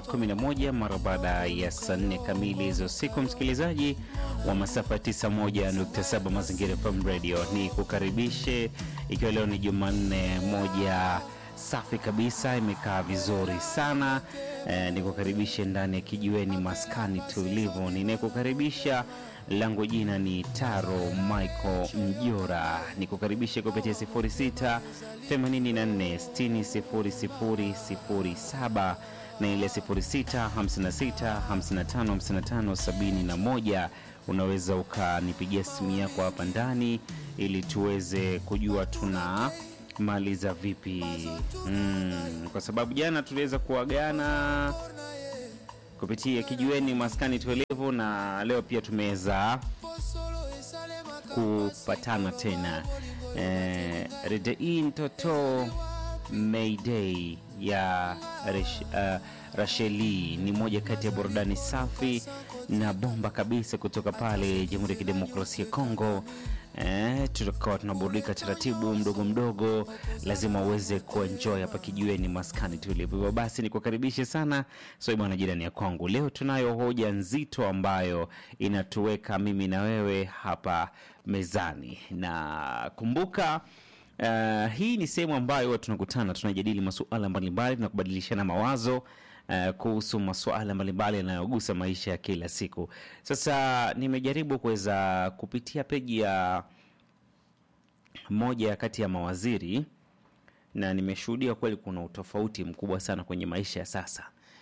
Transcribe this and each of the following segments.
11 mara baada ya saa 4 kamili za usiku. Msikilizaji wa masafa 91.7 Mazingira FM Radio, ni kukaribishe ikiwa leo ni Jumanne moja safi kabisa, imekaa vizuri sana eh, nikukaribishe ndani ya kijiweni maskani tulivu. Ninayekukaribisha langu jina ni Taro Michael Mjora, nikukaribishe kupitia 06 84 60 00 07 na ile 06 56 55 55 71. Unaweza ukanipigia simu yako hapa ndani ili tuweze kujua tuna maliza vipi mm, kwa sababu jana tuliweza kuagana kupitia kijiweni maskani tuelevu, na leo pia tumeweza kupatana tena eh, redei mtoto Mayday ya Resh, uh, Rasheli ni moja kati ya burudani safi na bomba kabisa kutoka pale Jamhuri ya Kidemokrasia ya Kongo. Eh, tutakuwa tunaburudika taratibu mdogo mdogo, lazima uweze kuenjoy hapa kijiweni maskani tulivu. Hivyo basi nikukaribishe sana so bwana jirani ya kwangu. Leo tunayo hoja nzito ambayo inatuweka mimi na wewe hapa mezani, na kumbuka Uh, hii ni sehemu ambayo huwa tunakutana tunajadili masuala mbalimbali na kubadilishana mawazo uh, kuhusu masuala mbalimbali yanayogusa maisha ya kila siku. Sasa nimejaribu kuweza kupitia peji ya moja kati ya mawaziri na nimeshuhudia kweli kuna utofauti mkubwa sana kwenye maisha ya sasa.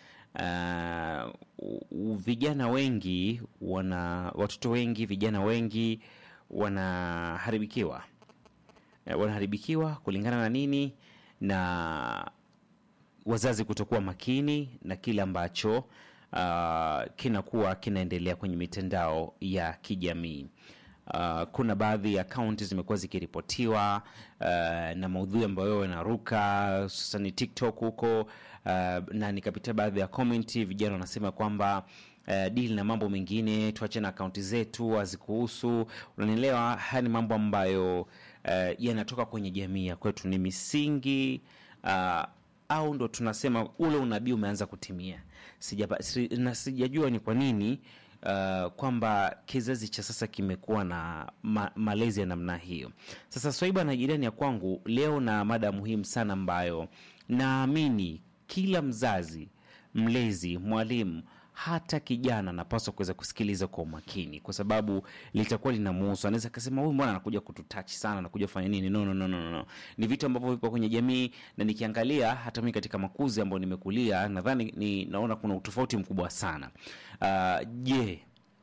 Uh, vijana wengi wana watoto wengi, vijana wengi wanaharibikiwa wanaharibikiwa kulingana na nini? Na wazazi kutokuwa makini na kile ambacho uh, kinakuwa kinaendelea kwenye mitandao ya kijamii. Uh, kuna baadhi ya akaunti zimekuwa zikiripotiwa uh, na maudhui ambayo yanaruka hususani TikTok huko uh, na nikapitia baadhi ya komenti, vijana wanasema kwamba Uh, dili na mambo mengine, tuache na akaunti zetu hazikuhusu. Unanielewa? Haya ni mambo ambayo uh, yanatoka kwenye jamii ya kwetu, ni misingi uh, au ndo tunasema ule unabii umeanza kutimia. Sijapa, si, na sijajua ni kwa nini uh, kwamba kizazi cha sasa kimekuwa na ma, malezi ya namna hiyo. Sasa Swaiba na jirani ya kwangu leo na mada muhimu sana ambayo naamini kila mzazi, mlezi, mwalimu hata kijana anapaswa kuweza kusikiliza kwa umakini, kwa sababu litakuwa linamuhusu. Anaweza akasema huyu mbona anakuja kututouch sana, anakuja kufanya nini? No, no, no, no, no. Ni vitu ambavyo vipo kwenye jamii, na nikiangalia hata mimi katika makuzi ambayo nimekulia, nadhani ni naona kuna utofauti mkubwa sana. Je, uh,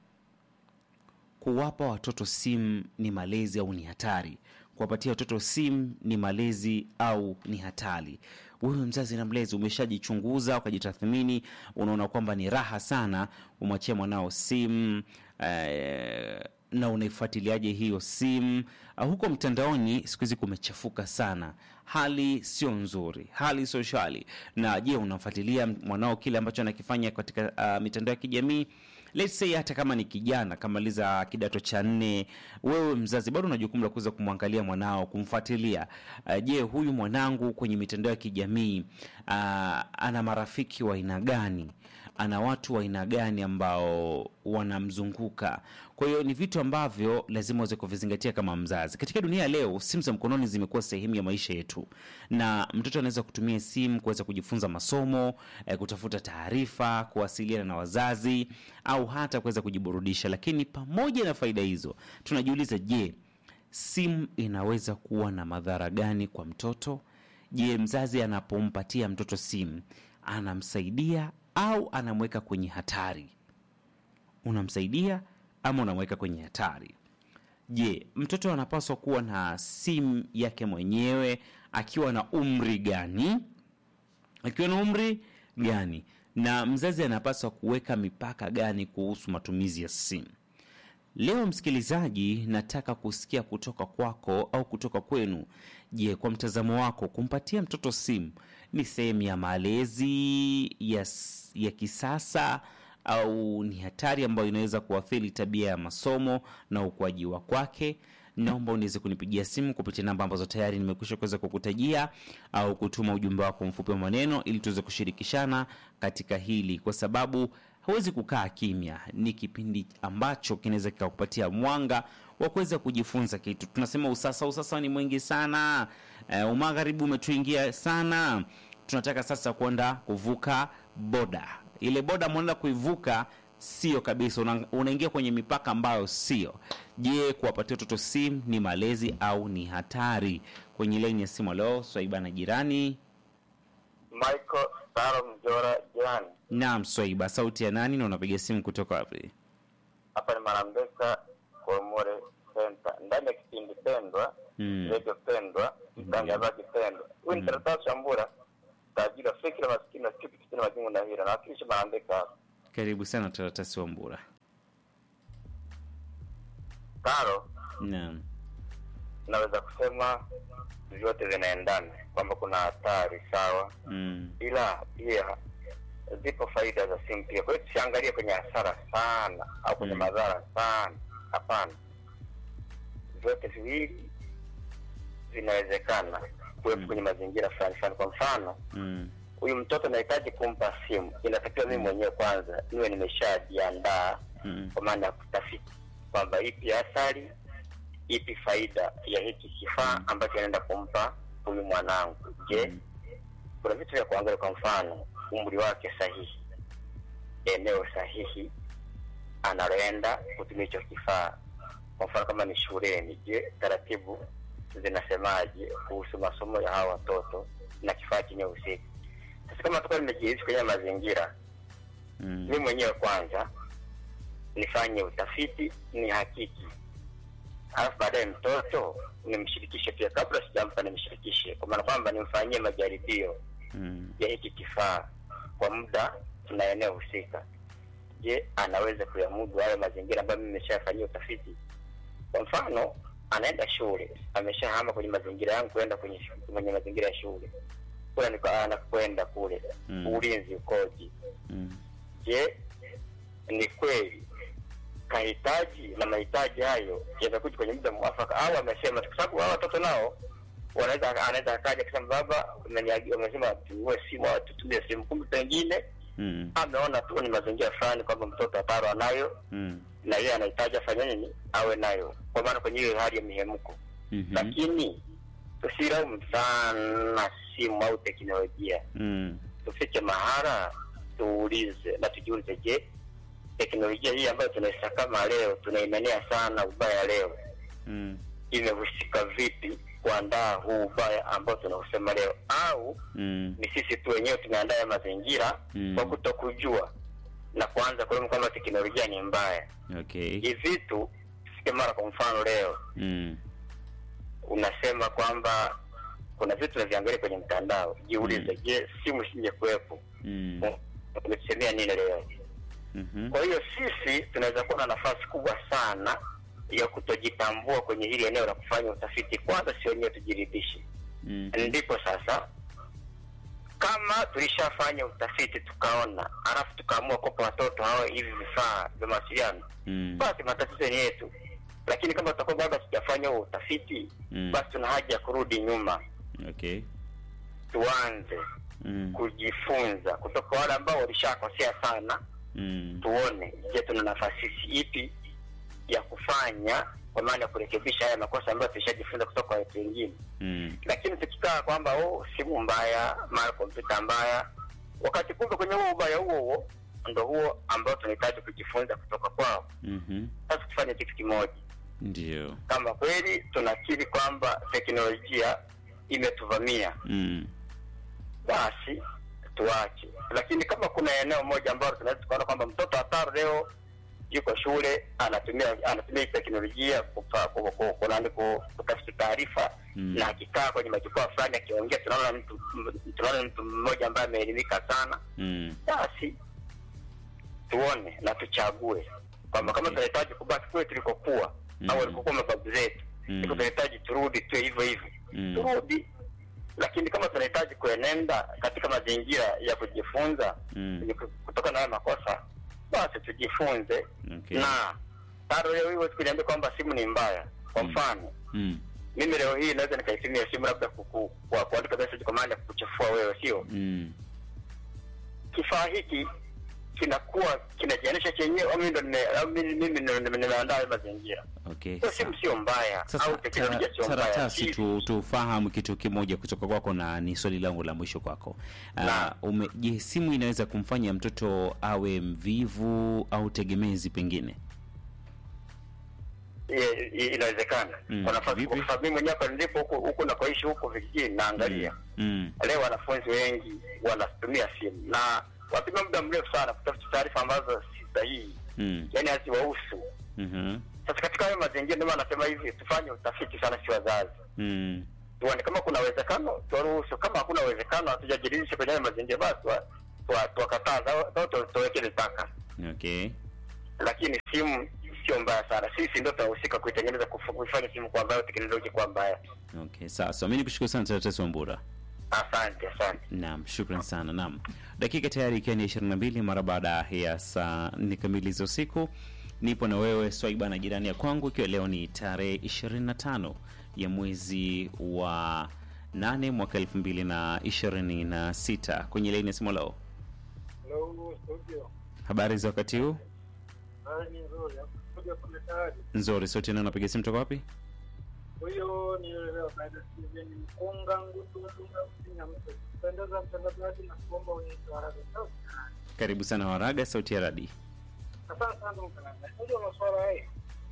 kuwapa watoto simu ni malezi au ni hatari? Kuwapatia watoto simu ni malezi au ni hatari? Wewe mzazi na mlezi umeshajichunguza ukajitathmini, unaona kwamba ni raha sana umwachia mwanao simu eh, na unaifuatiliaje hiyo simu? Uh, huko mtandaoni siku hizi kumechafuka sana, hali sio nzuri, hali sio shwari. Na je, unamfuatilia mwanao kile ambacho anakifanya katika uh, mitandao ya kijamii? Let's say hata kama ni kijana kamaliza kidato cha nne, wewe mzazi bado una jukumu la kuweza kumwangalia mwanao, kumfuatilia. Uh, je, huyu mwanangu kwenye mitandao ya kijamii uh, ana marafiki wa aina gani? Ana watu wa aina gani ambao wanamzunguka? Kwa hiyo ni vitu ambavyo lazima uweze kuvizingatia kama mzazi. Katika dunia leo, simu za mkononi zimekuwa sehemu ya maisha yetu, na mtoto anaweza kutumia simu kuweza kujifunza masomo eh, kutafuta taarifa, kuwasiliana na wazazi au hata kuweza kujiburudisha. Lakini pamoja na faida hizo, tunajiuliza, je, simu inaweza kuwa na madhara gani kwa mtoto? Je, mzazi anapompatia mtoto simu anamsaidia au anamweka kwenye hatari? Unamsaidia ama unamweka kwenye hatari? Je, mtoto anapaswa kuwa na simu yake mwenyewe akiwa na umri gani? Akiwa na umri gani? Na mzazi anapaswa kuweka mipaka gani kuhusu matumizi ya simu? Leo msikilizaji, nataka kusikia kutoka kwako au kutoka kwenu. Je, kwa mtazamo wako kumpatia mtoto simu ni sehemu ya malezi ya, ya kisasa au ni hatari ambayo inaweza kuathiri tabia ya masomo na ukuaji wa kwake? naomba uniweze kunipigia simu kupitia namba ambazo tayari nimekwisha kuweza kukutajia au kutuma ujumbe wako mfupi wa maneno ili tuweze kushirikishana katika hili, kwa sababu hawezi kukaa kimya. Ni kipindi ambacho kinaweza kikakupatia mwanga wa kuweza kujifunza kitu. Tunasema usasa, usasa ni mwingi sana. Uh, umagharibi umetuingia sana. Tunataka sasa kwenda kuvuka boda. Ile boda mwenda kuivuka sio kabisa, una, unaingia kwenye mipaka ambayo sio. Je, kuwapatia watoto simu ni malezi au ni hatari? Kwenye laini ya simu leo Swaiba na jirani. Michael Saro Mjora jirani. Naam, Swaiba, sauti ya nani na unapiga simu kutoka wapi? Hapa ni Marambeka Komore Center. Ndani ya kipindi pendwa, Mm. radio pendwa, mtangazaji pendwa. Huyu ni Taratasi Shambura, tajiri wa fikira maskini na kipi kitini majungu na hira. Nawakilisha Marambeka hapa. Karibu sana Taratasi Wambura. Karo, Naam. naweza kusema vyote vinaendana kwamba kuna hatari sawa, Mm. ila pia zipo faida za simu pia. Kwa hiyo tusiangalie kwenye hasara sana au kwenye Mm. madhara sana, hapana. Vyote viwili vinawezekana kuwepo Mm. kwenye mazingira fulani fulani. Kwa mfano, Mm. huyu mtoto nahitaji kumpa simu, inatakiwa mimi mwenyewe kwanza niwe nimeshajiandaa Mm. kwa maana ya kutafiti kwamba ipi athari, ipi faida ya hiki kifaa ambacho naenda kumpa huyu mwanangu. Je, Mm. kuna vitu vya kuangalia, kwa mfano umri wake sahihi, eneo sahihi analoenda kutumia hicho kifaa. Kwa mfano kama ni shuleni, je, taratibu zinasemaje kuhusu masomo ya hawa watoto na kifaa chenye husika? Sasa kama tukuwa nimejihisi kwenye mazingira, Mm. mi mwenyewe kwanza nifanye utafiti, ni hakiki, alafu baadaye mtoto nimshirikishe pia, kabla sijampa nimshirikishe, kwa maana kwamba nimfanyie majaribio Mm. ya hiki kifaa kwa muda na eneo husika. Je, anaweza kuyamudu hayo mazingira ambayo mimi nimeshafanyia utafiti? Kwa mfano, anaenda shule, ameshahama kwenye mazingira yangu kwenda kwenye shu- kwenye mazingira ya shule kule niko anakwenda kule, Mm. ulinzi ukoje? Mm. Je, ni kweli kahitaji na mahitaji hayo yamekuja kwenye muda mwafaka, au amesema tu, kwa sababu hao watoto nao wanaweza anaweza akaja kusema baba, umeniagi- umesema tununue simu au tutumie simu, kumbe pengine Mm. ameona tu ni mazingira fulani kwamba mtoto ataro anayo Mm. na yeye anahitaji afanye nini awe nayo, kwa maana kwenye hiyo hali ya mihemko. Mhm. Lakini tusilaumu sana simu au teknolojia, Mm. tufike mahara tuulize na tujiulize, je, teknolojia hii ambayo tunaisakama leo tunaimenea sana ubaya leo Mm. imehusika vipi kuandaa huu ubaya ambao tunausema leo, au Mm. ni sisi tu wenyewe tumeandaa ya mazingira Mm. kwa kutokujua na kuanza kulaumu kwamba teknolojia ni mbaya. Okay. Hivi vitu tufike mara, kwa mfano leo Mm. unasema kwamba kuna vitu naviangalia kwenye mtandao, jiulize, Mm. je, simu isije kuwepo Mm. umetusemea nini leo? Mhm. Kwa hiyo sisi tunaweza kuwa na nafasi kubwa sana ya kutojitambua kwenye hili eneo la kufanya utafiti. Kwanza si wenyewe tujiridhishe, Mm. ndipo sasa kama tulishafanya utafiti tukaona, alafu tukaamua kupa watoto hawa hivi vifaa vya mawasiliano, Mm. basi matatizo ni yetu. Lakini kama tutakuwa bado hatujafanya huo utafiti, Mm. basi tuna haja ya kurudi nyuma, Okay. tuanze Mm. kujifunza kutoka kwa wale ambao walishakosea sana Mm. tuone je tuna nafasi ipi ya kufanya kwa maana ya kurekebisha haya makosa ambayo tulishajifunza kutoka kwa watu wengine Mm. lakini tukikaa kwamba oh, simu mbaya mara kompyuta mbaya wakati kumbe kwenye huo ubaya huo huo ndo huo ambao tunahitaji kujifunza kutoka kwao Mhm. sasa tufanye kitu kimoja Ndio. kama kweli tunakiri kwamba teknolojia imetuvamia Mm. basi tuache. Lakini kama kuna eneo moja ambalo tunaweza tukaona kwamba mtoto hatari leo yuko shule anatumia anatumia hii teknolojia kupa- ku- ku- ku- nani, ku- kutafuta taarifa Mm. na akikaa kwenye majukwaa fulani akiongea, tunaona mtu tunaona mtu mmoja ambaye ameelimika sana, Mm. basi tuone na tuchague kwamba kama Okay. tunahitaji kubaki kule tulikokuwa Mm. au walikokuwa mababu zetu, Mm. iko tunahitaji turudi tuwe hivyo hivyo Mm. turudi lakini kama tunahitaji kuenenda katika mazingira ya kujifunza Mm. ni ku- kutokana na haya makosa basi tujifunze Okay. na taro leo hiyo kuniambia kwamba simu ni mbaya kwa mfano mm. mimi leo hii naweza nikaitumia simu labda kuku- kwa kuandika message kwa maana ya kukuchafua wewe sio Mm. kifaa hiki kinakuwa kinajianisha chenyewe au mimi ndo nime- au mimi mimi ndo nime- nimeandaa hayo mazingira Okay. hiyo simu sawa. sio mbaya Sasa au teknolojia tara- sio mbaya taratasi Si- tu, tufahamu kitu kimoja kutoka kwako na ni swali langu la mwisho kwako. Uh, Naam. ume, je, simu inaweza kumfanya mtoto awe mvivu au tegemezi pengine? Ye- ye- inawezekana Mm, kwa nafasi vipi? kwa sababu mimi mwenyewe hapa nilipo huku huku nakoishi huku vijijini naangalia Mm. leo wanafunzi wengi wanatumia simu na watumia muda mrefu sana kutafuta taarifa ambazo si sahihi Mm. yani haziwahusu Mhm. sasa katika hayo mazingira ndio maana nasema hivi tufanye utafiti sana si wazazi Mm. tuone kama kuna uwezekano tuwaruhusu kama hakuna uwezekano hatujajiridhisha kwenye hayo mazingira basi tuwa- tuwa- tuwakataza au tu- tuweke mipaka Okay. lakini simu sio mbaya sana sisi ndio tunahusika kuitengeneza kufu- kuifanya simu kwa mbaya teknoloji kwa mbaya Okay. Sawa sawa. Mimi nikushukuru sana Taratasi Wambura. asante asante Naam, shukran sana. Naam, dakika tayari ikiwa ni 22 mara baada ya saa nne kamili za usiku. Nipo na wewe Swaiba na jirani ya kwangu, ikiwa leo ni tarehe 25 ya mwezi wa 8 mwaka 2026 kwenye laini ya simu leo. Hello, studio. Habari za wakati huu? Hali ni nzuri. Kuja kumetaji. Nzuri. Sote nao napiga simu toka wapi? Huyo ni yule leo baada Steven Mkunga ngutu mtunga usinya mtu. Pendeza mtangazaji na kuomba uniite haraka sana. Karibu sana Waraga, sauti ya radi. Asante sana mtangazaji. Unajua masuala haya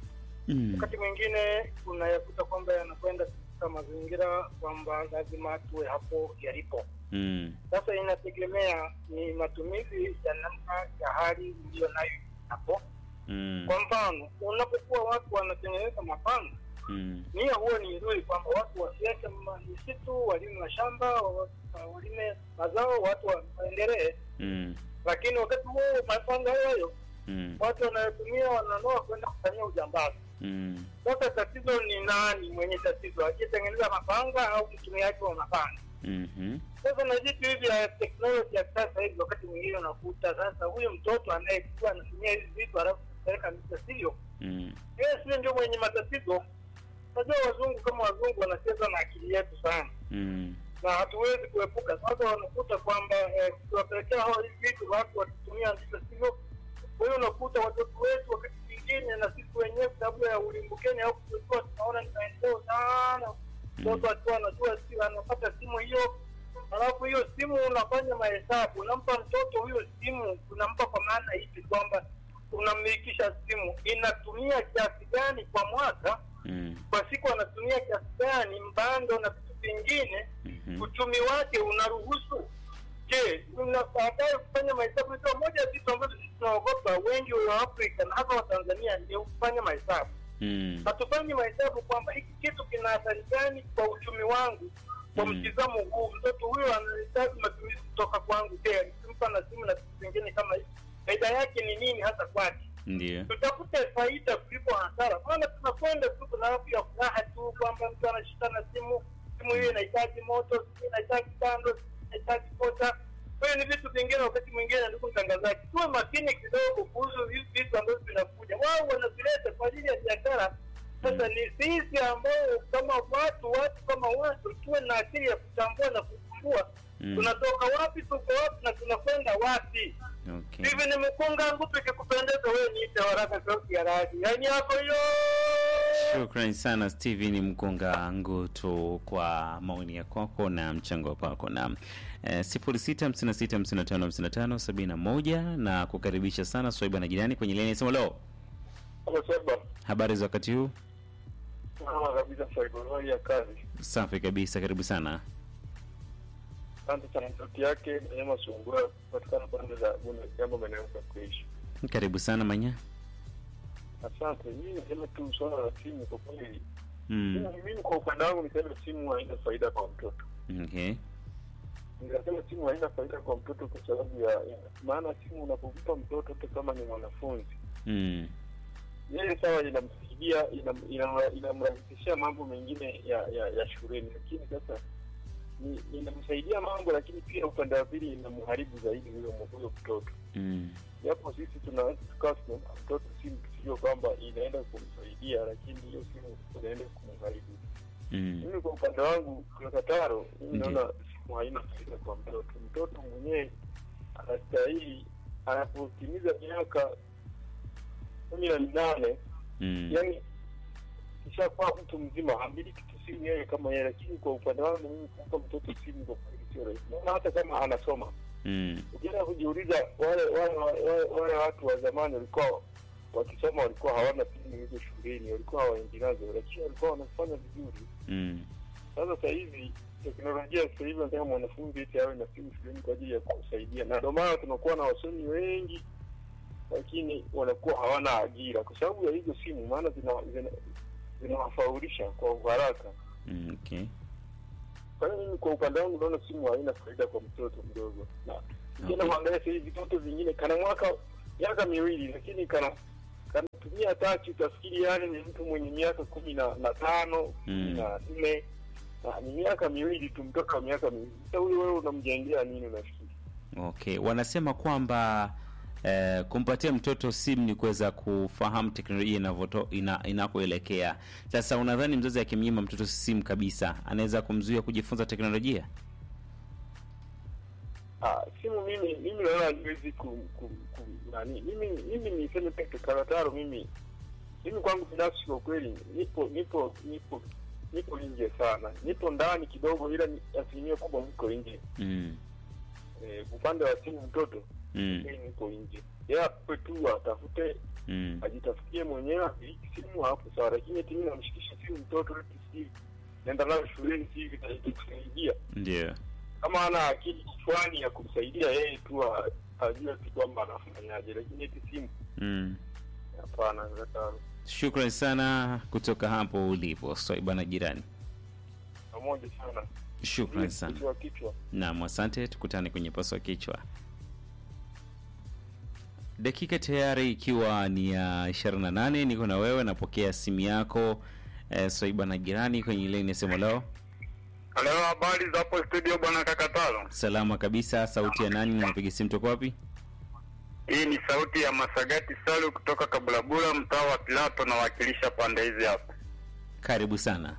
Mm. wakati mwingine unayakuta kwamba yanakwenda katika mazingira kwamba lazima tuwe hapo yalipo. Mm. Sasa inategemea ni matumizi ya namna ya hali iliyo nayo hapo. Mm. Kwa mfano, unapokuwa watu wanatengeneza mapanga Mm. nia huwa ni nzuri kwamba watu wasiache ma- misitu, walime mashamba, wa- walime mazao, watu wa- waendelee. Mm. Lakini wakati huo mapanga hayo Mm. watu wanayotumia wananoa kwenda kufanyia ujambazi. Mm. Sasa tatizo ni nani mwenye tatizo, aliyetengeneza mapanga au mtumiaji wa mapanga? Mhm. Sasa na vitu hivi ya teknoloji ya sasa hivi, wakati mwingine unakuta sasa huyu mtoto anayekuwa anatumia hivi vitu halafu kupeleka sio Mm. yeye sio ndio mwenye matatizo. Unajua wazungu kama wazungu wanacheza na akili yetu sana Mm. na hatuwezi kuepuka. Sasa wanakuta kwamba eh, tukiwapelekea hao hivi vitu watu wakitumia ndivyo sivyo. Kwa hiyo unakuta watoto wetu wakati mwingine na sisi wenyewe sababu ya ulimbukeni au kujua tunaona ni maendeleo sana, mtoto akiwa anajua si anapata simu hiyo, alafu hiyo simu unafanya mahesabu, unampa mtoto huyo simu, unampa kwa maana ipi kwamba unammilikisha simu inatumia kiasi gani kwa mwaka Mm. kwa siku anatumia kiasi gani mbando na vitu vingine Mhm. uchumi wake unaruhusu je una baadaye kufanya mahesabu hizo moja ya vitu ambavyo sisi tunaogopa wengi wa afrika na hasa wa tanzania ni kufanya mahesabu Mm. hatufanyi mahesabu kwamba hiki kitu kina athari gani kwa uchumi wangu kwa Mm. mtizamo huu mtoto huyo anahitaji matumizi kutoka kwangu je nikimpa na simu na vitu vingine kama hivi faida yake ni nini hasa kwake Ndio. tutafute faida kuliko hasara. Maana tunakwenda tu kuna hapo ya furaha tu kwamba mtu anashika na simu, simu hiyo inahitaji moto, simu inahitaji kando, simu inahitaji kota. Kwa hiyo ni vitu vingine, wakati mwingine, ndugu mtangazaji, tuwe makini kidogo kuhusu hivi vitu ambavyo vinakuja. Wao wanavileta kwa ajili ya biashara. Sasa ni sisi ambao kama watu watu kama watu tuwe na akili ya kutambua na kutambua Mm. tunatoka wapi, tuko wapi na tunakwenda wapi. Okay. Hivi ni mkunga ngutu ikikupendeza wewe niite waraka sauti ya radi. Yaani hapo hiyo. Shukrani sana Steven Mkunga Ngutu kwa maoni ya kwako na mchango wako na eh, 0656555571 na kukaribisha sana Swaiba na jirani kwenye laini ya simu. Leo Hapo sasa. habari za wakati huu? Kama kabisa saikolojia ya kazi. Safi kabisa, karibu sana. Asante sana sauti yake Neema Sungura kupatikana pande za Bunda jambo maeneo ya kuishi. Karibu sana Manya. Asante. Mimi niseme tu swala la simu kwa kweli. Mm. Mimi kwa upande wangu niseme simu haina faida kwa mtoto. Okay. Ninasema simu haina faida kwa mtoto kwa sababu ya, ya maana simu unapompa mtoto hata kama ni mwanafunzi Mm. yeye sawa inamsaidia inam- inam- inamrahisishia mambo mengine ya, ya, ya shuleni lakini sasa ni- inamsaidia mambo, lakini pia upande wa pili inamharibu zaidi huyo huyo mtoto. Mm. Japo sisi tunaweza tukawa tunampa mtoto simu tukijua kwamba inaenda kumsaidia, lakini hiyo simu inaenda kumharibu. Mm. Mimi kwa upande wangu, kwa Kataro, mimi Ndiyo. naona simu haina faida kwa mtoto. Mtoto mwenyewe anastahili anapotimiza miaka kumi na minane Mm. yani kishakuwa mtu mzima amiliki tu simu yeye kama yeye, lakini kwa upande wangu mimi kumpa mtoto simu kwa kweli sio rahisi. Naona hata kama anasoma, Mm. ukienda kujiuliza, wale wale wale, wale watu wa zamani walikuwa wakisoma, walikuwa hawana simu hizo shuleni, walikuwa hawaendi nazo, lakini walikuwa wanafanya vizuri. Mm. Sasa sasa hivi teknolojia sasa hivi nataka mwanafunzi eti awe na simu shuleni kwa ajili ya kumsaidia, na ndio maana tunakuwa na wasomi wengi, lakini wanakuwa hawana ajira kwa sababu ya hizo simu, maana zina zina- zinawafaulisha kwa uharaka. Mm. Okay. Kwa hiyo mimi kwa upande wangu naona simu haina faida kwa mtoto mdogo, na Okay. tena mwangalia sasa hivi vitoto vingine kana mwaka miaka miwili, lakini kana kanatumia tachi, utafikiri yani ni mtu mwenye miaka kumi na na tano kumi na nne na ni miaka miwili tu, mtoto wa miaka miwili. Sasa huyu wewe unamjengea nini unafikiri? Okay, wanasema kwamba eh, kumpatia mtoto simu ni kuweza kufahamu teknolojia inavyoto ina, inakoelekea. Sasa unadhani mzazi akimnyima mtoto simu kabisa anaweza kumzuia kujifunza teknolojia? Ah, simu mimi mimi naona haiwezi ku, ku, ku nani mimi mimi niseme peke karataro mimi mimi kwangu binafsi kwa kweli nipo nipo nipo nipo nje sana nipo ndani kidogo ila ni- asilimia kubwa niko nje Mm. eh, upande wa simu mtoto Mm. mimi niko nje yeye ape tu atafute Mm. ajitafutie mwenyewe amiliki simu hapo sawa lakini eti mimi namshikisha simu mtoto eti si naenda nayo shuleni si itakusaidia Ndio. kama ana akili kichwani ya kumsaidia yeye tu a- ajue tu kwamba anafanyaje, lakini eti simu Mm. hapana. Kaka Shukrani sana kutoka hapo ulipo Swaiba jirani. pamoja sana, Shukrani sana. kichwa kichwa. Naam, asante. Tukutane kwenye paswa kichwa. Dakika tayari ikiwa ni ya 28, niko na wewe, napokea simu yako eh, Swaiba na jirani kwenye ile inasema leo. Halo, habari za hapo studio bwana Kakatalo. Salama kabisa. Sauti ya nani? na Napiga simu toka wapi? Hii ni sauti ya Masagati Salu kutoka Kabulabula, mtaa wa Pilato, nawakilisha pande hizi hapa. Karibu sana.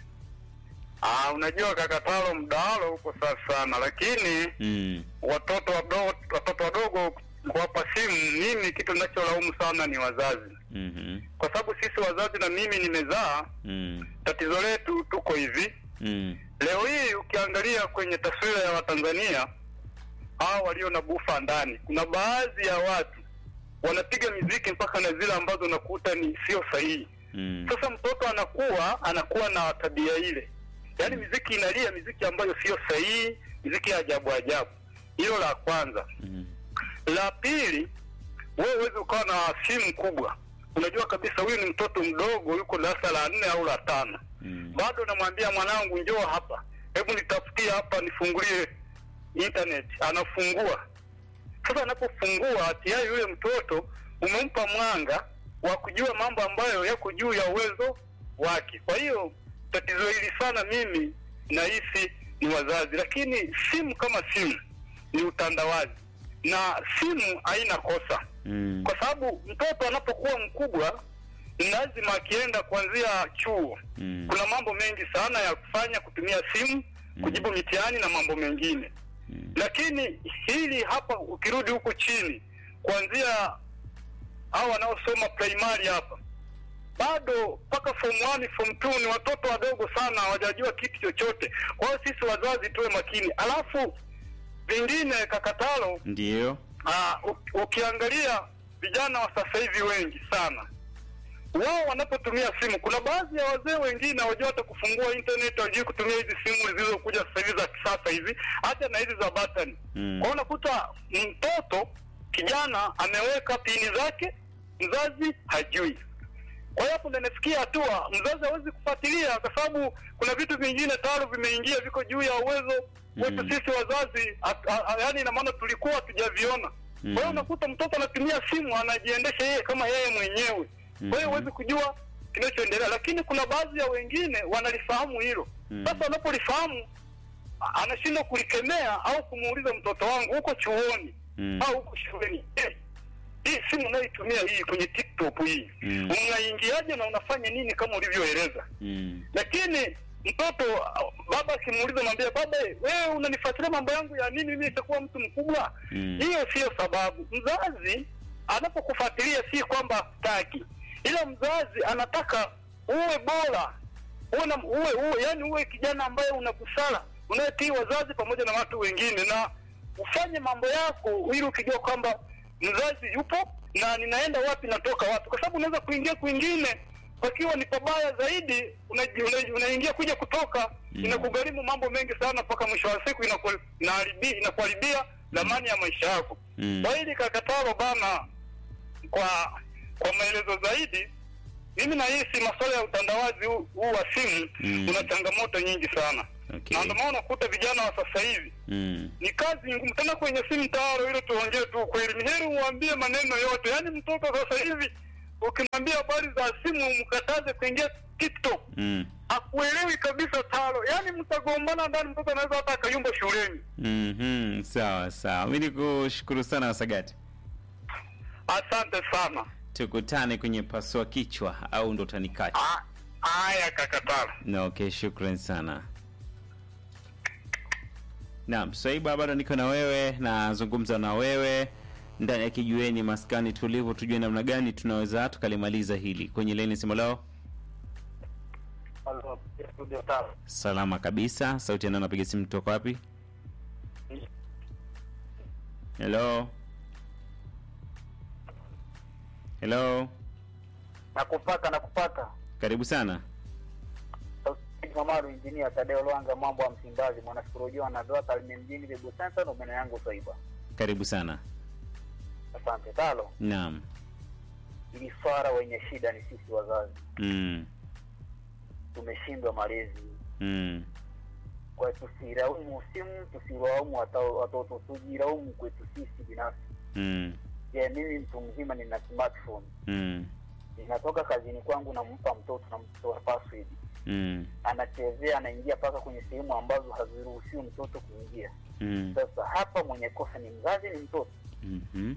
Ah, unajua Kakatalo, mdahalo uko safi sana, lakini Mm. watoto wadogo watoto wadogo kuwapa simu, mimi kitu ninacholaumu sana ni wazazi, Mhm. kwa sababu sisi wazazi na mimi nimezaa, Mm. tatizo letu tuko hivi Mm. Leo hii ukiangalia kwenye taswira ya Watanzania hao walio na bufa ndani, kuna baadhi ya watu wanapiga miziki mpaka na zile ambazo unakuta ni sio sahihi. Mm. Sasa mtoto anakuwa anakuwa na tabia ile, yaani miziki inalia miziki ambayo sio sahihi, miziki ya ajabu ajabu. Hilo la kwanza. Mm. La pili, wewe huwezi ukawa na simu kubwa, unajua kabisa huyu ni mtoto mdogo, yuko darasa la nne au la tano Mm. bado namwambia mwanangu, njoo hapa, hebu nitafutie hapa, nifungulie internet. Anafungua. Sasa anapofungua tayari yule mtoto umempa mwanga wa kujua mambo ambayo yako juu ya uwezo wake. Kwa hiyo tatizo hili sana, mimi nahisi ni wazazi, lakini simu kama simu ni utandawazi na simu haina kosa Mm. kwa sababu mtoto anapokuwa mkubwa ni lazima akienda kuanzia chuo Mm. kuna mambo mengi sana ya kufanya kutumia simu kujibu mitihani na mambo mengine Mm. lakini hili hapa ukirudi huku chini kuanzia hao wanaosoma primary hapa bado mpaka form 1 form 2 ni watoto wadogo sana hawajajua kitu chochote kwa hiyo sisi wazazi tuwe makini alafu vingine kakatalo Ndio. Ah, u- ukiangalia vijana wa sasa hivi wengi sana wao wanapotumia simu, kuna baadhi ya wazee wengine hawajua hata kufungua internet, hawajui kutumia hizi simu zilizokuja sasa hivi za kisasa hizi, hata na hizi za button. Mm. Kwa hiyo unakuta mtoto kijana ameweka pini zake, mzazi hajui. Kwa hiyo hapo ndo inafikia hatua mzazi hawezi kufuatilia, kwa sababu kuna vitu vingine tayari vimeingia, viko juu ya uwezo wetu Mm. sisi wazazi, at- a- a- yaani ina maana tulikuwa hatujaviona. Kwa hiyo Mm. unakuta mtoto anatumia simu, anajiendesha yeye kama yeye mwenyewe. Kwa hiyo Mhm. huwezi kujua kinachoendelea, lakini kuna baadhi ya wengine wanalifahamu hilo. Mm. Sasa wanapolifahamu anashindwa kulikemea au kumuuliza mtoto wangu huko chuoni Mm. au huko shuleni eh, hii simu unayoitumia hii kwenye tiktok hii Mm. unaingiaje na unafanya nini kama ulivyoeleza Mm. lakini mtoto uh, baba akimuuliza mwambie baba wewe unanifuatilia mambo yangu ya nini mimi nitakuwa mtu mkubwa Mm. hiyo sio sababu mzazi anapokufuatilia si kwamba hataki ila mzazi anataka uwe bora uwe, na, uwe, uwe yani uwe kijana ambaye una busara unayetii wazazi pamoja na watu wengine na ufanye mambo yako ili ukijua kwamba mzazi yupo na ninaenda wapi natoka wapi kwa sababu unaweza kuingia kwingine pakiwa ni pabaya zaidi unaji- una- unaingia kuja kutoka Mm. inakugharimu mambo mengi sana mpaka mwisho wa siku inaku- inaharibi- inakuharibia dhamani ya maisha yako Mm. kwa hili kakataro bana kwa kwa maelezo zaidi mimi nahisi masuala ya utandawazi huu huu wa simu Mm. una changamoto nyingi sana Okay. na ndio maana unakuta vijana wa sasa hivi Mm. ni kazi ngumu tena kwenye simu tayaro ile tuongee tu ukweli ni heri uambie maneno yote yaani mtoto sasa hivi ukimwambia habari za simu mkataze kuingia tiktok Mm. akuelewi kabisa taro yaani mtagombana ndani mtoto anaweza hata akayumba shuleni Mhm. Sawa sawa. Mimi nikushukuru sana Wasagati. asante sana Tukutane kwenye pasua kichwa au ndo tanikacha. Ah, haya kakataro Na okay, shukran sana. Naam, Swaiba bado niko na wewe, nazungumza na wewe ndani ya kijueni maskani tulivu, tujue namna gani tunaweza tukalimaliza hili kwenye leni simu lao. Halo, studio tano. Salama kabisa. Sauti ya nani napiga simu toka wapi? Hello. Hello. Nakupata, nakupata. Karibu sana. Sauti Mamaru, injinia Tadeo Lwanga, mambo ya Msimbazi, mwanasikolojia na doa Tarime mjini Bibu Center, ndo meno yangu Swaiba. Karibu sana. Asante talo. Naam. Ili swara wenye shida ni sisi wazazi, Mm. tumeshindwa malezi. Mm. Kwa tusiraumu simu, tusiraumu wata- watoto, tujiraumu kwetu sisi binafsi. Mm. Je, mimi mtu mzima nina smartphone, Mm. ninatoka kazini kwangu, nampa mtoto, namtoa password, Mm. anachezea, anaingia mpaka kwenye sehemu ambazo haziruhusiwi mtoto kuingia. Mm. Sasa hapa mwenye kosa ni mzazi, ni mtoto. Mhm.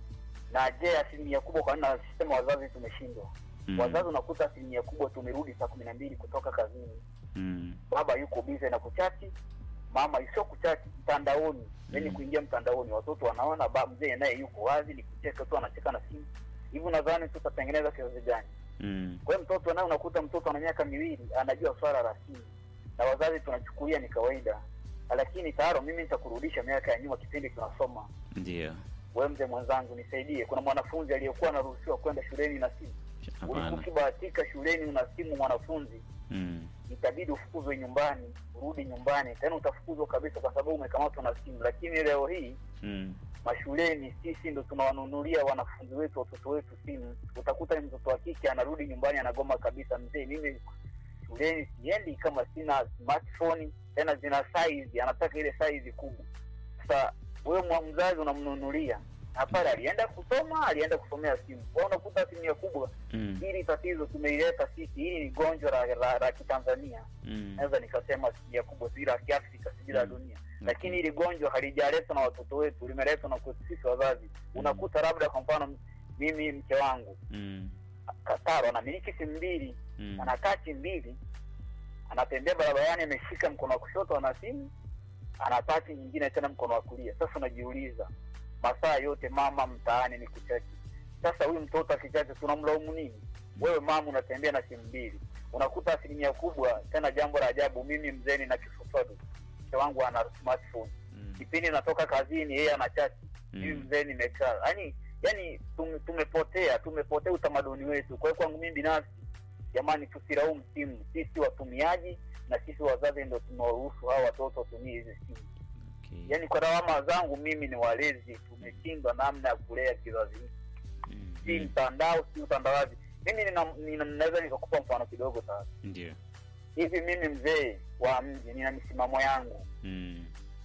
Na je, asilimia kubwa, kwa nini nasema wazazi tumeshindwa? Mm. Wazazi unakuta asilimia kubwa tumerudi saa kumi na mbili kutoka kazini, Mm. baba yuko bize na kuchati, mama sio kuchati mtandaoni, yani Mm. kuingia mtandaoni, watoto wanaona ba mzee naye yuko wazi, ni kucheka tu, anacheka na simu. Hivi unadhani tutatengeneza kizazi gani? Mm. Kwa hiyo mtoto naye unakuta mtoto ana miaka miwili anajua swala la simu, na wazazi tunachukulia ni kawaida, lakini tayari mimi nitakurudisha miaka ya nyuma, kipindi tunasoma Ndio. we mzee mwenzangu nisaidie kuna mwanafunzi aliyekuwa anaruhusiwa kwenda shuleni na simu ulikuwa Hapana. ukibahatika shuleni una simu mwanafunzi Mm. itabidi ufukuzwe nyumbani urudi nyumbani tena utafukuzwa kabisa kwa sababu umekamatwa na simu lakini leo hii Mm. mashuleni sisi ndo tunawanunulia wanafunzi wetu watoto wetu simu utakuta ni mtoto wa kike anarudi nyumbani anagoma kabisa mzee mimi shuleni siendi kama sina smartphone tena zina size anataka ile size kubwa sasa wewe mwa- mzazi unamnunulia na pale alienda kusoma alienda kusomea simu kwa unakuta asilimia kubwa Mm. hili tatizo tumeileta sisi hili ni gonjwa la, la, la kitanzania Mm. naweza nikasema asilimia kubwa si la kiafrika si la Mm. dunia lakini hili gonjwa halijaletwa na watoto wetu limeletwa na kwetu sisi wazazi unakuta labda kwa mfano mimi mke wangu Mm. kataro anamiliki simu mbili Mm. ana tachi mbili anatembea barabarani ameshika mkono wa kushoto ana simu ana tachi nyingine tena mkono wa kulia sasa unajiuliza masaa yote mama mtaani ni kuchache sasa huyu mtoto akichache tunamlaumu nini wewe mama unatembea na simu mbili unakuta asilimia kubwa tena jambo la ajabu mimi mzee na kisufadu mke wangu ana smartphone Mm. kipindi natoka kazini yeye ana chati Mm. mimi mzee nimekaa yani yani tume, tumepotea tumepotea utamaduni wetu kwa hiyo kwangu mimi binafsi jamani tusiraumu simu sisi watumiaji na sisi wazazi ndo tunawaruhusu hawa watoto watumie hizi simu Okay. yaani kwa lawama zangu mimi ni walezi tumeshindwa namna ya kulea kizazi hiki Mm. si Mm. mtandao si utandawazi mimi nina- nina- naweza nikakupa mfano kidogo sasa Ndio. hivi mimi mzee wa mji nina misimamo yangu Mm.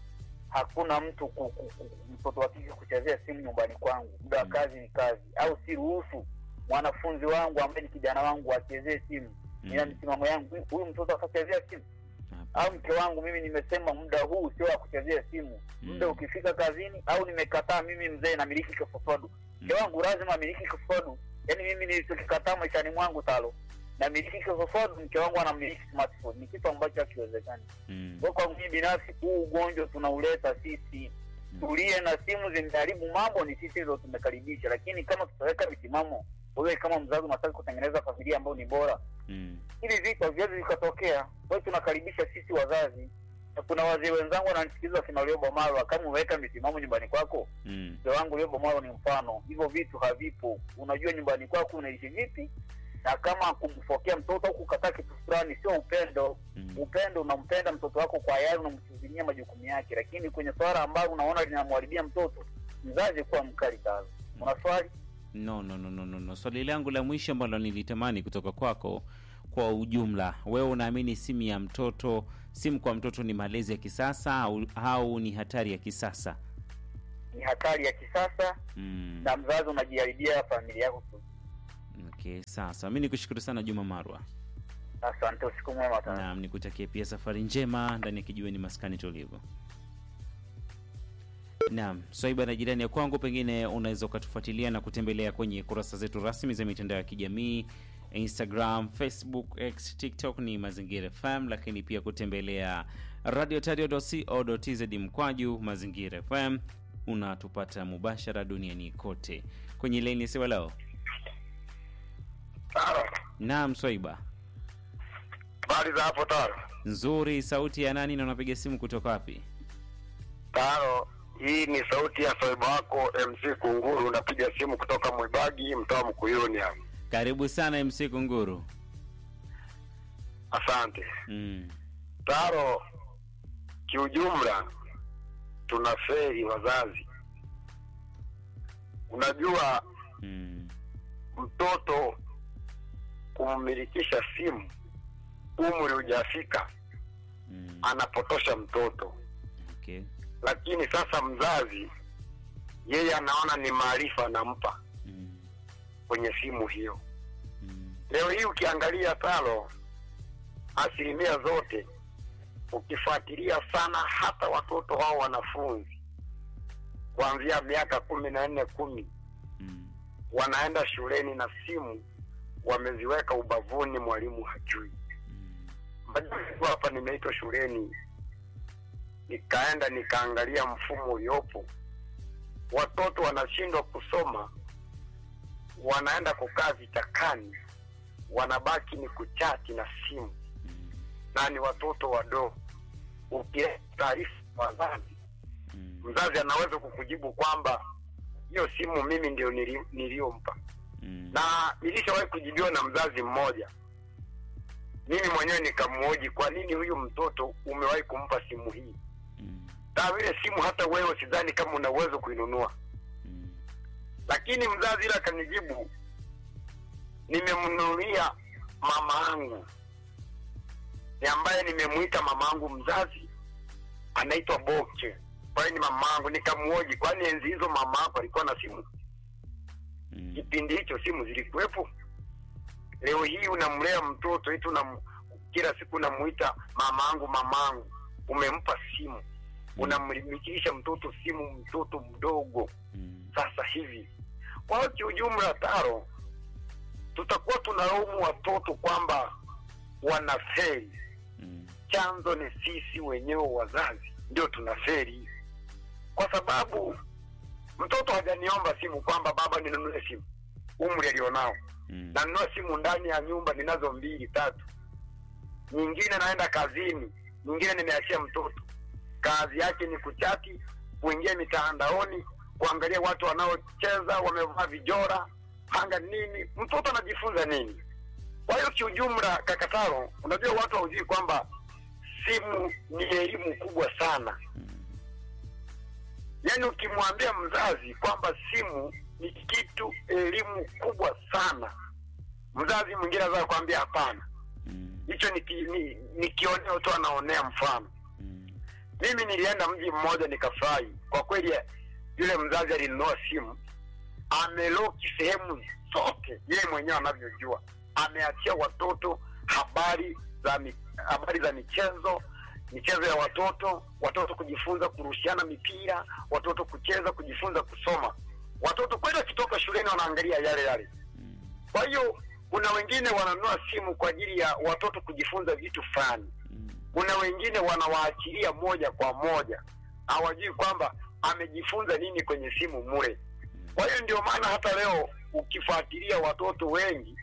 hakuna mtu ku, ku, ku, mtoto wa kike kuchezea simu nyumbani kwangu muda wa Mm. kazi ni kazi au siruhusu mwanafunzi wangu ambaye ni kijana wangu achezee simu nina Mm. misimamo yangu Huyu- huyu mtoto akachezea simu au mke wangu mimi nimesema muda huu sio wa kuchezea simu muda Mm. ukifika kazini au nimekataa mimi mzee namiliki kifofodu mke wangu lazima amiliki kifofodu yaani mimi nilichokikataa maishani mwangu talo namiliki kifofodu mke wangu anamiliki smartphone ni kitu ambacho hakiwezekani Mm. kwa kwangu mimi binafsi huu ugonjwa tunauleta sisi tulie na simu zimeharibu mambo ni sisi ndo tumekaribisha lakini kama tutaweka misimamo wewe kama mzazi unataka kutengeneza familia ambayo ni bora Mm. hivi vitu haviwezi vikatokea kwa hiyo tunakaribisha sisi wazazi na kuna wazee wenzangu wananisikiliza wakina Liobo Marwa kama umeweka misimamo nyumbani kwako Mm. mzee wangu Liobo Marwa ni mfano hivyo vitu havipo unajua nyumbani kwako unaishi vipi na kama kumfokea mtoto au kukataa kitu fulani sio upendo Mm. upendo unampenda mtoto wako kwa yale unamtizimia majukumu yake lakini kwenye swala ambalo unaona linamharibia mtoto mzazi kuwa mkali sana una swali No, no, no, no, no, no. Swali langu la mwisho ambalo nilitamani kutoka kwako kwa ujumla, wewe unaamini simu ya mtoto, simu kwa mtoto ni malezi ya kisasa au, au ni hatari ya kisasa? ni hatari ya kisasa Mm. na mzazi unajiharibia familia yako tu Okay, sasa mi nikushukuru sana Juma Marwa. asante usiku mwema sana Naam, nikutakie pia safari njema ndani ya kijiweni maskani tulivu. Naam, swaiba na jirani ya kwangu, pengine unaweza ukatufuatilia na kutembelea kwenye kurasa zetu rasmi za mitandao ya kijamii Instagram, Facebook, X, TikTok ni Mazingira FM, lakini pia kutembelea radiotario.co.tz mkwaju Mazingira FM, unatupata mubashara duniani kote kwenye laini ya siwa leo. Taro, Naam, Swaiba habari za hapo Taro? nzuri. Sauti ya nani na unapiga simu kutoka wapi? Taro, hii ni sauti ya soiba wako MC Kunguru, unapiga simu kutoka Mwibagi, mtoa Mkuyuni hapa. Karibu sana MC Kunguru. Asante Mm. Taro. Kiujumla tuna feri wazazi. Unajua Mm. mtoto kummilikisha simu umri hujafika, Mm. anapotosha mtoto. Okay. Lakini sasa mzazi yeye anaona ni maarifa anampa Mm. kwenye simu hiyo. Mm. Leo hii ukiangalia talo, asilimia zote ukifuatilia sana, hata watoto hao wanafunzi kuanzia miaka kumi na nne kumi Mm. wanaenda shuleni na simu wameziweka ubavuni, mwalimu hajui. Mm. Majuzi hapa nimeitwa shuleni, nikaenda nikaangalia mfumo uliopo, watoto wanashindwa kusoma, wanaenda kukaa vitakani, wanabaki ni kuchati na simu, Mm. na ni watoto wadogo. Ukileta taarifa kwa wazazi, Mm. mzazi anaweza kukujibu kwamba hiyo simu mimi ndio nili- niliyompa Mm. na nilishawahi kujibiwa na mzazi mmoja mimi mwenyewe nikamhoji kwa nini huyu mtoto umewahi kumpa simu hii Mm. na vile simu hata wewe sidhani kama una uwezo kuinunua Mm. lakini mzazi ile akanijibu nimemnunulia mama yangu ni ambaye nimemwita mama yangu mzazi anaitwa boke kwa hiyo ni mama yangu nikamhoji kwani enzi hizo mama yako alikuwa na simu Mm. kipindi hicho simu zilikuwepo leo hii unamlea mtoto eti unam, kila siku unamuita mamangu mamangu umempa simu unamlimikisha mtoto simu mtoto mdogo Mm. sasa hivi kwa hiyo kiujumla taro tutakuwa tunalaumu watoto kwamba wanaferi Mm. chanzo ni sisi wenyewe wazazi ndio tunaferi kwa sababu mtoto hajaniomba simu kwamba baba ninunue simu umri alionao Mm. nanunua simu ndani ya nyumba ninazo mbili tatu nyingine naenda kazini nyingine nimeachia mtoto kazi yake ni kuchati kuingia mitandaoni kuangalia watu wanaocheza wamevaa vijora hanga nini mtoto anajifunza nini kwa hiyo kiujumla kakataro unajua watu haujui kwamba simu ni elimu kubwa sana yaani ukimwambia mzazi kwamba simu ni kitu elimu kubwa sana mzazi mwingine anaweza kuambia hapana Mm. hicho ni, ki- ni, ni kioneo tu anaonea mfano Mm. mimi nilienda mji mmoja nikafurahi kwa kweli yule mzazi alinunua simu ameloki sehemu zote yeye mwenyewe anavyojua ameachia watoto habari za mi, habari za michezo michezo ya watoto, watoto kujifunza kurushiana mipira, watoto kucheza, kujifunza kusoma. Watoto kweli wakitoka shuleni wanaangalia yale yale. Kwa hiyo kuna wengine wananunua simu kwa ajili ya watoto kujifunza vitu fulani. Kuna wengine wanawaachilia moja kwa moja, hawajui kwamba amejifunza nini kwenye simu mule. Kwa hiyo ndio maana hata leo ukifuatilia watoto wengi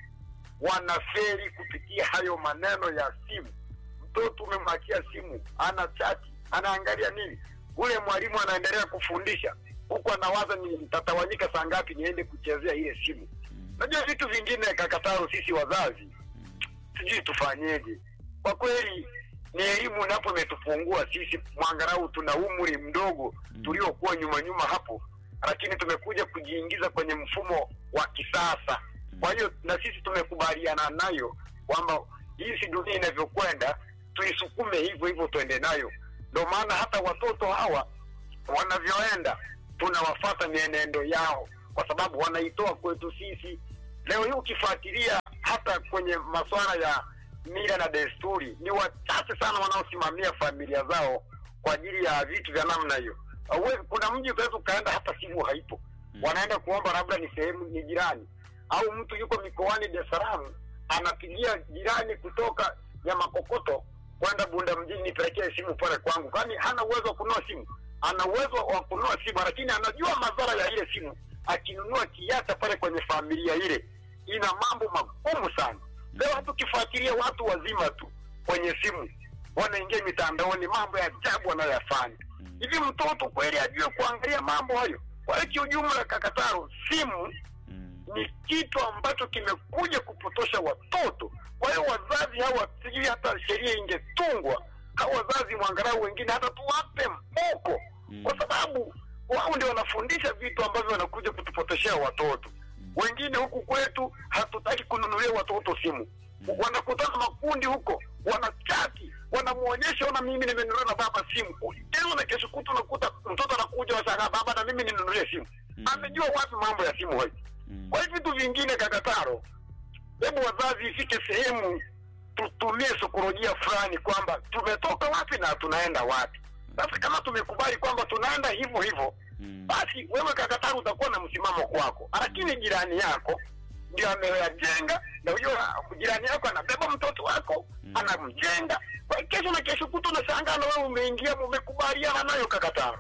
wanaferi kupitia hayo maneno ya simu. Mtoto umemwachia simu, ana chati, anaangalia nini, ule mwalimu anaendelea kufundisha huku anawaza ni nitatawanyika saa ngapi niende kuchezea ile simu. Najua vitu vingine kakataro, sisi wazazi sijui tufanyeje. Kwa kweli ni elimu napo imetupungua sisi, mwangalau tuna umri mdogo tuliokuwa nyuma nyuma hapo, lakini tumekuja kujiingiza kwenye mfumo wa kisasa. Kwa hiyo na sisi tumekubaliana nayo kwamba jinsi dunia inavyokwenda tuisukume hivyo hivyo, tuende nayo. Ndio maana hata watoto hawa wanavyoenda tunawafata mienendo yao, kwa sababu wanaitoa kwetu sisi. Leo hii ukifuatilia hata kwenye masuala ya mila na desturi, ni wachache sana wanaosimamia familia zao kwa ajili ya vitu vya namna hiyo. Hauwezi- Kuna mji utaweza ukaenda hata simu haipo, wanaenda kuomba labda ni sehemu ni jirani, au mtu yuko mikoani Dar es Salaam anapigia jirani kutoka Nyamakokoto kwenda Bunda mjini, nipelekee simu pale kwangu, kwani hana uwezo wa kununua simu. Ana uwezo wa kununua simu, lakini anajua madhara ya ile simu. Akinunua kiacha pale kwenye familia ile, ina mambo magumu sana. Leo hata ukifuatilia watu wazima tu kwenye simu wanaingia mitandaoni, mambo ya ajabu wanayoyafanya. Hivi mtoto kweli ajue kuangalia mambo hayo? Kwa hiyo kiujumla, Kakataro, simu ni kitu ambacho kimekuja kupotosha watoto. Kwa hiyo wazazi hawa, sijui hata sheria ingetungwa, hawa wazazi mwangalau wengine hata tuwape moko, kwa sababu wao ndio wanafundisha vitu ambavyo wanakuja kutupotoshea watoto. Wengine huku kwetu hatutaki kununulia watoto simu, wanakutana makundi huko, wanachati, wanamwonyesha, ona, mimi nimenunulia na baba simu. Kesho na kesho kutu unakuta mtoto anakuja, washangaa, baba, na mimi ninunulie simu. Amejua wapi mambo ya simu hayo? Kwa hiyo vitu vingine Kakataro, hebu wazazi ifike sehemu tutumie saikolojia fulani kwamba tumetoka wapi na tunaenda wapi. Sasa kama tumekubali kwamba tunaenda hivyo hivyo, basi wewe Kakataro utakuwa na msimamo kwako, lakini jirani yako ndio ameyajenga, na huyo jirani yako anabeba mtoto wako anamjenga. Kwa hiyo kesho na kesho kutu unashangaa na wewe umeingia, umekubaliana nayo Kakataro.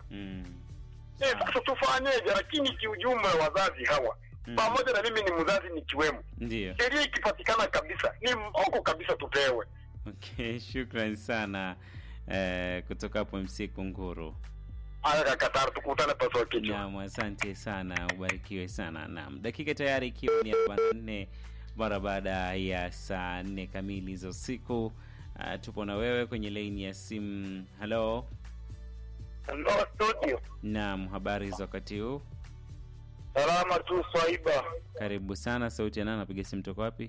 Eh, sasa tufanyeje? Lakini kiujumla wazazi hawa pamoja na mimi ni mzazi nikiwemo, Ndio. sheria ikipatikana kabisa ni mboko kabisa tupewe. Okay, shukran sana eh, kutoka hapo MC Kunguru. Haya Kakataro, tukutane paswa kichwa. Naam, asante sana, ubarikiwe sana. Naam, dakika tayari ikiwa ni arobaini na nne mara baada ya saa nne kamili za usiku. Uh, tupo na wewe kwenye laini ya simu. Halo, Hello studio. naam, habari za wakati huu? Salama tu Swaiba. Karibu sana. Sauti ya nani? Napiga simu toka wapi?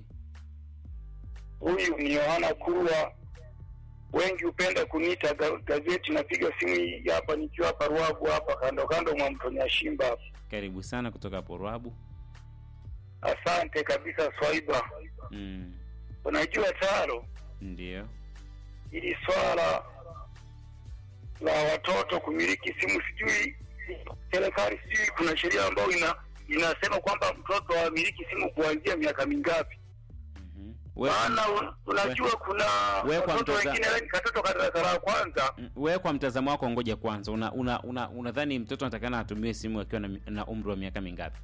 Huyu ni Yohana Kurwa, wengi hupenda kuniita ga- gazeti. Napiga simu hii hapa nikiwa hapa Ruabu hapa kando kando mwa mto Nyashimba hapa. Karibu sana kutoka hapo Rwabu. Asante kabisa Swaiba. Mm, Unajua Taro, ndio. hili swala la watoto kumiliki simu, sijui serikali, sijui kuna sheria ambayo ina inasema kwamba mtoto amiliki simu kuanzia miaka mingapi? Mhm. We- Maana un- unajua kuna we kwa watoto mtoza- wengine katoto ka darasa la kwanza Mm, wewe kwa mtazamo wako, ngoja kwanza, una una una unadhani mtoto anatakana atumie simu akiwa na, na umri wa miaka mingapi?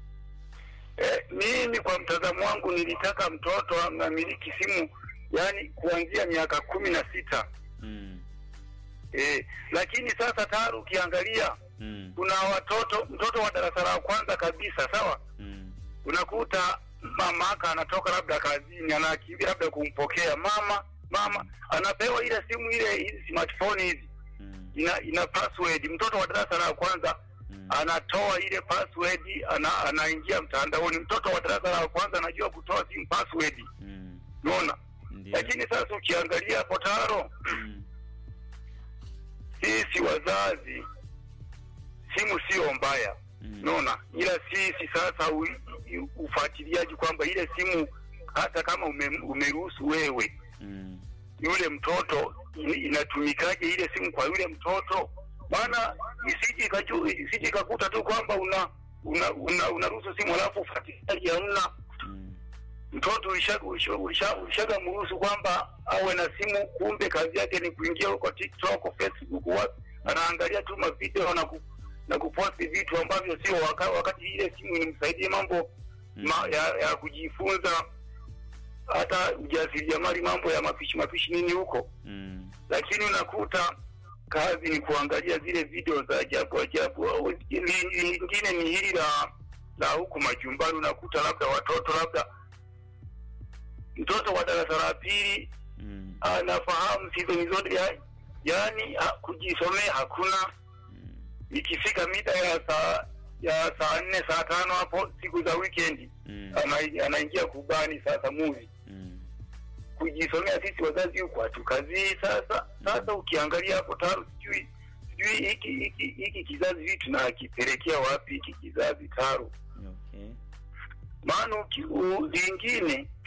Eh, mimi kwa mtazamo wangu nilitaka mtoto amiliki simu yani kuanzia miaka kumi na sita Mm, eh, lakini sasa tayari ukiangalia mm, kuna watoto mtoto wa darasa la kwanza kabisa sawa mm, unakuta mamaka anatoka labda kazini anakimbia labda kumpokea mama mama anapewa ile simu ile hizi smartphone hizi mm, ina, ina password mtoto wa darasa la kwanza mm. anatoa ile password ana, anaingia mtandaoni mtoto wa darasa la kwanza anajua kutoa simu password Mm, unaona ndio. lakini sasa ukiangalia hapo taro Mm, sisi wazazi simu sio mbaya mm, unaona ila sisi sasa u- u- ufuatiliaji kwamba ile simu hata kama ume, umeruhusu wewe mm, yule mtoto in- inatumikaje ile simu kwa yule mtoto, maana isije ikaju- isije ikakuta tu kwamba una una una unaruhusu simu alafu ufuatiliaji hamna. Mm. Mtoto ulishaga ulisha, ulisha, ulishaga mruhusu kwamba awe na simu, kumbe kazi yake ni kuingia huko TikTok, Facebook, wapi, anaangalia tu mavideo na ku, na kuposti vitu ambavyo sio waka, wakati ile simu inamsaidia mambo ma, ya, ya kujifunza hata ujasiriamali, mambo ya mapishi mapishi nini huko Mm. lakini unakuta kazi ni kuangalia zile video za ajabu ajabu. Au li- Lingine ni hili la la huku majumbani, unakuta labda watoto labda mtoto wa darasa la pili Mm. anafahamu sizoni zote ya, yaani ha, kujisomea hakuna. Mm. Ikifika mida ya saa ya saa nne saa tano hapo siku za weekend Mm. ana- anaingia kubani sasa movie Mm. kujisomea sisi wazazi huku hatukazii. Sasa sasa ukiangalia hapo taro, sijui sijui hiki hiki hiki kizazi vitu na akipelekea wapi hiki kizazi taro, Okay. maana uki- u- lingine